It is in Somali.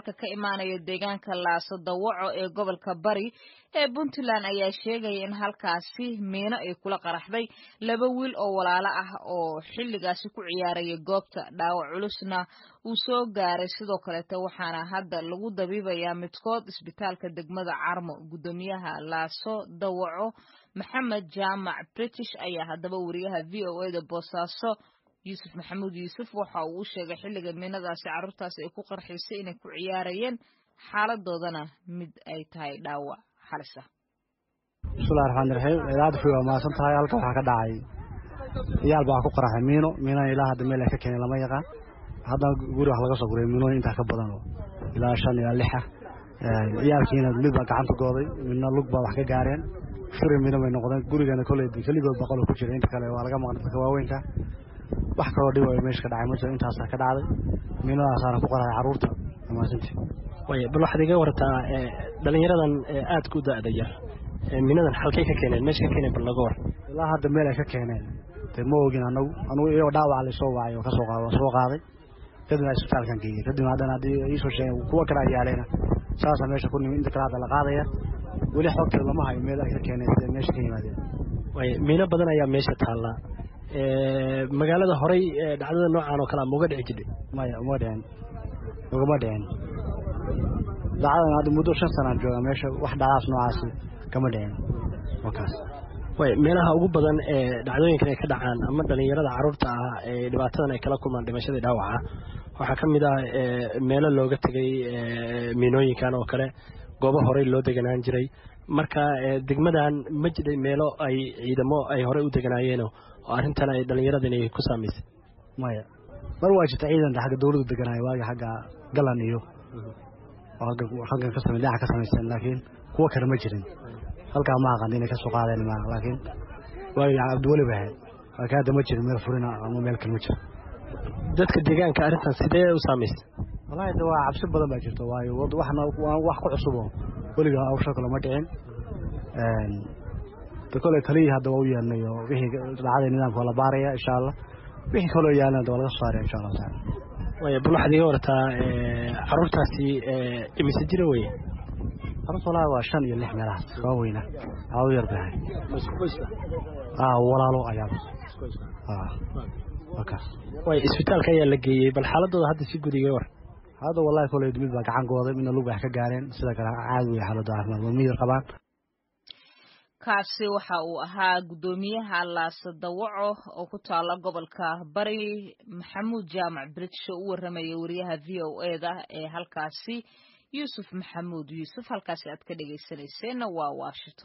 wararka ka imaanaya deegaanka laaso dawaco ee gobolka bari ee puntland ayaa sheegaya in halkaasi miino ay kula qaraxday laba wiil oo walaalo ah oo xilligaasi ku ciyaaraya goobta dhaawac culusna uu soo gaaray sidoo kaleete waxaana hadda lagu dabiibayaa midkood isbitaalka degmada carmo guddoomiyaha laaso dawaco maxamed jaamac british ayaa haddaba wariyaha v o eda boosaaso yuusuf maxamuud yuusuf waxa uu u sheegay xilliga miinadaasi carruurtaasi ay ku qarxiisay inay ku ciyaarayeen xaaladoodana mid ay tahay dhaawac halis ah bismillahi raxmaani raxiim idaacadda fi waa mahadsan tahay halka waxaa ka dhacay ciyaal baa ku qaraxay miino miinana ilaa hadda meel ay ka keeneen lama yaqaan haddana guri wax laga soo guray miinooyin intaa ka badan oo ilaa shan ilaa lixa ciyaalkiina mid baa gacanta gooday midna lug baa wax ka gaareen firi miino bay noqdeen gurigana koley keligood boqoloo ku jira inta kale waa laga maqan dadka waaweynka wax kaloo dhib meesha ka dhacay ma jiro intaasaa ka dhacday miinadaasaana ku qaraxay carruurta amaasantii way bal waxaad iga wartaa dhalinyaradan aadka u da-da yar miinadan halkay ka keeneen meesha ka keeneen bal naga war ilaa hadda meel ay ka keeneen dee ma ogin anagu anugu iyagoo dhaawaca laysoo wacay oo kasoo qaad soo qaaday kadibna isbitaalkan geeyey kadibna haddana haddii iisoo sheegeen kuwa kale ayaalayna saasaa meesha ku nimi inta kale hadda la qaadaya weli xogteeda lama hayo meel ay ka keeneen siday meesha ka yimaadeen way miino badan ayaa meesha taallaa magaalada horay dhacdada noocan oo kale ma uga dhici jirtay maya uma dhicin ugama dhicin dacdadan hadda muddo shan sanaan jooga meesha wax dhacdaas noocaasi kama dhicin wakaas way meelaha ugu badan ee dhacdooyinkan ay ka dhacaan ama dhalinyarada carruurta ah ee dhibaatadan ay kala kulmaan dhimashadii dhaawaca waxaa ka mid ah meelo looga tegay miinooyinkan oo kale goobo horey loo deganaan jiray marka degmadan ma jiray meelo ay ciidamo ay horey u deganaayeen oo arrintan ay dhallinyaradani ku saamaysay maya mar waa jirta ciidan xagga dawladdu deganaayo waagi xagga galan iyo xaggan ka samay dhinaca ka samaysteen laakiin kuwa kale ma jirin halkaa ma aqaan inay ka soo qaadeen ma laakiin waagi cabdiweli ba ahayd laakiin hadda ma jirin meel furina ama meel kale ma jiro dadka deegaanka arrintan sidee u saamaysay wallahi de waa cabsi badan baa jirta waayo waxna wax ku cusubo weliga hawsha kale ma dhicin de kole taliyii hadda waa u yeelnay oo wixii dhacday nidaamka waa la baaraya insha allah wixii kaloo yaalana de waa laga soo saaraya insha allahu taala way bal waxaad iga wartaa carruurtaasi imise jira weye carruurta wallahi waa shan iyo lix meelahaas waa weyna aa u yar bahay walaalo ayaa wakaas way isbitaalka ayaa la geeyey bal xaaladooda hadda si guud iga war hadda wallahi koley mid baa gacan gooday midna lug wax ka gaareen sida kale caadi wey xaaladda caafimaad waa miyir qabaan kaasi waxa uu ahaa guddoomiyaha laasa dawaco oo ku taala gobolka bari maxamuud jaamac british oo u warramaya wariyaha v o eda ee halkaasi yuusuf maxamuud yuusuf halkaasi aad ka dhegaysanayseena waa washington